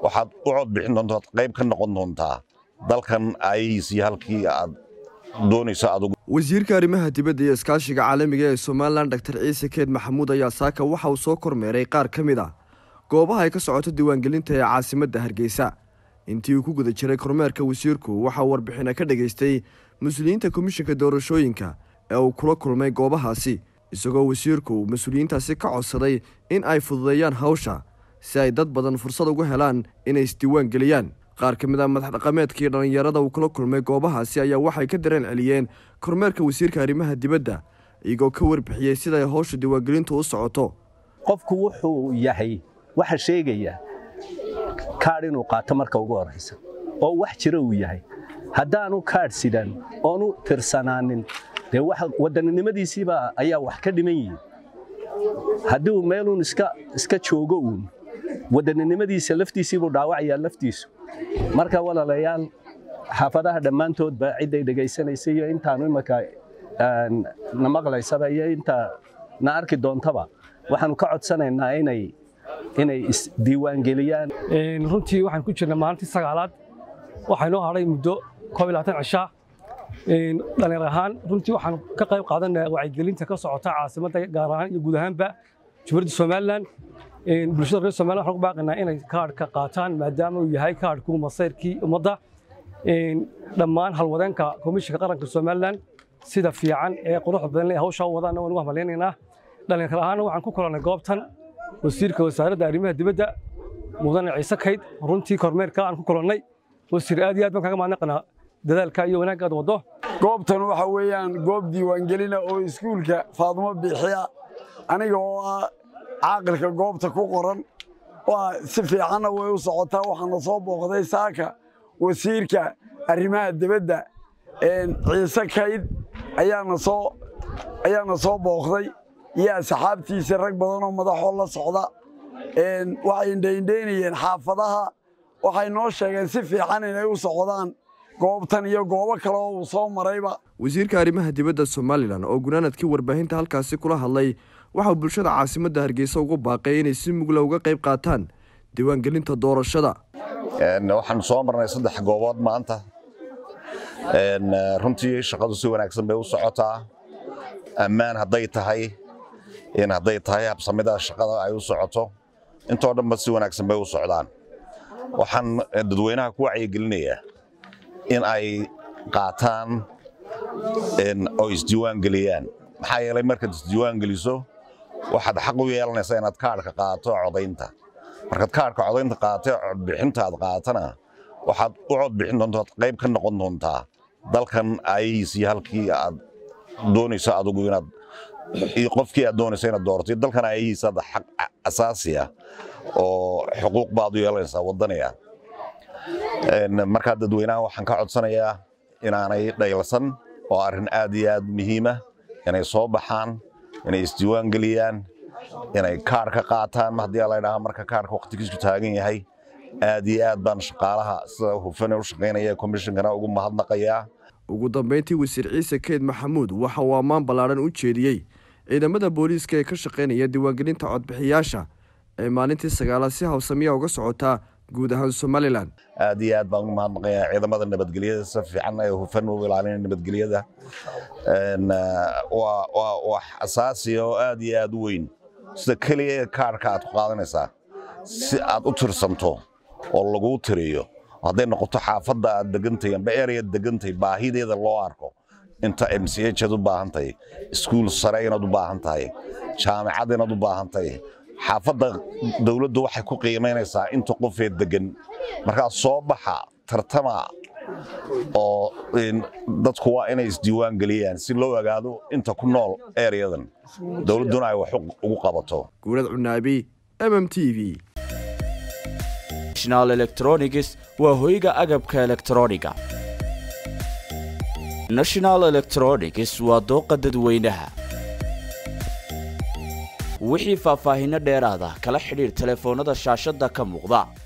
waxaad u cod bixin doontaa qayb ka noqon doontaa dalkan aayihiisii halkii aad doonayso adugu wasiirka arrimaha dibadda iyo iskaashiga caalamiga ee somalilan dor ciise keed maxamuud ayaa saaka waxa uu soo kormeeray qaar ka mid ah goobaha ay ka socoto diiwaangelinta ee caasimadda hargeysa intii uu ku guda jiray kormeerka wasiirku waxauu warbixina ka dhegaystay mas-uuliyiinta komishinka doorashooyinka ee uu kula kulmay goobahaasi isagoo wasiirku mas-uuliyiintaasi ka codsaday in ay fududeeyaan hawsha si ay dad badan fursad ugu helaan inay isdiiwaan geliyaan qaar ka mid a madax dhaqameedkii dhallinyarada uu kula kulmay goobahaasi ayaa waxay ka dareen celiyeen kormeerka wasiirka arrimaha dibadda iyagoo ka warbixiyey siday howsha diiwaangelintu u socoto qofku wuxuu yahay waxa sheegaya kaadh inuu qaato marka ugu horraysa oo wax jira uu yahay haddaanu kaadh sidan oonu tirsanaanin dee waddaninimadiisiiba ayaa wax ka dhiman yihin haddii uu meeluun iska joogo uun waddaninimadiisa laftiisiibuu dhaawacayaa laftiisu marka walaalayaal xaafadaha dhammaantoodba cidday dhegaysanaysa iyo intaanu imaka na maqlaysaba iyo inta na arki doontaba waxaanu ka codsanaynaa inay inay isdiiwaangeliyaan runtii waxaan ku jirnay maalintii sagaalaad waxaa inoo hadhay muddo koob iyo labaatan cishaa dhallinyar ahaan runtii waxaan ka qayb qaadanaa wacyigelinta ka socota caasimadda gaar ahaan iyo guud ahaanba jumhuuriyadda somalilan bulshada reer somalilan waxaan ku baaqaynaa inay kaadhka qaataan maadaama uu yahay kaadhku masayrkii ummadda dhammaan halwadeenka komishinka qaranka somalilan sida fiican ee quruxda badan ee hawshaa u wadaana waan ugu hambaleynaynaa dhallinyar ahaana waxaan ku kulannay goobtan wasiirka wasaaradda arrimaha dibadda mudane ciise kayd runtii kormeerka aan ku kulannay wasiir aad iyo aad baan kaga mahadnaqanaa dadaalka iyo wanaagga aad waddo goobtan waxa weeyaan goob diiwaangelina oo iskuulka faadumo biixiya aniga oo ah caaqilka goobta ku qoran waa si fiicanna way u socotaa waxaana soo booqday saaka wasiirka arrimaha dibadda ciise kayd ayaana soo ayaana soo booqday iyo asxaabtiisa rag badanoo madaxoo la socda waxay indhaindhaynayeen xaafadaha waxay noo sheegeen si fiican inay u socdaan goobtan iyo goobo kale oo uu soo marayba wasiirka arrimaha dibadda somalilan oo gunaanadkii warbaahinta halkaasi kula hadlay waxauu bulshada caasimadda hargeysa ugu baaqay inay si mugla uga qayb qaataan diiwaangelinta doorashada waxaan soo marnay saddex goobood maanta runtii shaqadu si wanaagsan bay u socotaa ammaan hadday tahay in hadday tahay habsamida shaqada ay u socoto intoo dhanba si wanaagsan bay u socdaan waxaan dadweynaha ku wacyigelinayaa in ay qaataan oo isdiiwaan geliyaan maxaa yeelay markaad isdiiwaan geliso waxaad xaq u yeelanaysaa inaad kaadhka qaato codaynta markaad kaadhka codaynta qaatay codbixinta aad qaatana waxaad u cod bixin doontaa qayb ka noqon doontaa dalkan aayihiisii halkii aad doonayso adugu inaad qofkii aad doonayso inaad doorato dalkan aayihiisa hadda xaq asaasi ah oo xuquuq baad u yeelanaysaa waddaniga markaa dadweynaha waxaan ka codsanayaa inaanay dhaylasan oo arrin aad iyo aad muhiima inay soo baxaan inay isdiiwaan geliyaan inay kaadh ka qaataan haddii la ydhaha marka kaadhka waqtigiisu taagan yahay aad iyo aad baan shaqaalaha sida hufane u shaqaynaya komishinkana ugu mahadnaqayaa ugu dambayntii wasiir ciise keed maxamuud waxa uu ammaan ballaadhan u jeediyey ciidamada booliiska ee ka shaqaynaya diiwaangelinta codbixiyaasha ee maalintii sagaalaad si hawsamiya uga socotaa guud ahaan somalilan aad iyo aad baan ugu mahadnaqayaa ciidamada nabadgelyada si fiican ee hufan u ilaalinaya nabadgelyada waa wax asaasiya oo aad iyo aad u weyn sida keliya kaarhka aad ku qaadanaysaa si aad u tirsanto oo laguu tiriyo hadday noqoto xaafadda aad degantay amba ereyaad degantay baahideeda loo arko inta m c h aad u baahan tahay iskuul sare inaad u baahan tahay jaamacad inaad u baahan tahay xaafadda dowladdu waxay ku qiimaynaysaa inta qofee degan markaa soo baxa tartama oo dadku waa inay isdiiwaan geliyaan si loo ogaado inta ku nool ereyadan dowladduna ay wax ugu qabato guurad cunaabi m m t v national electronics waa hoyga agabka elektrooniga national electronics waa dooqa dadweynaha wixii faahfaahinno dheeraada kala xidhiir telefoonnada shaashadda ka muuqda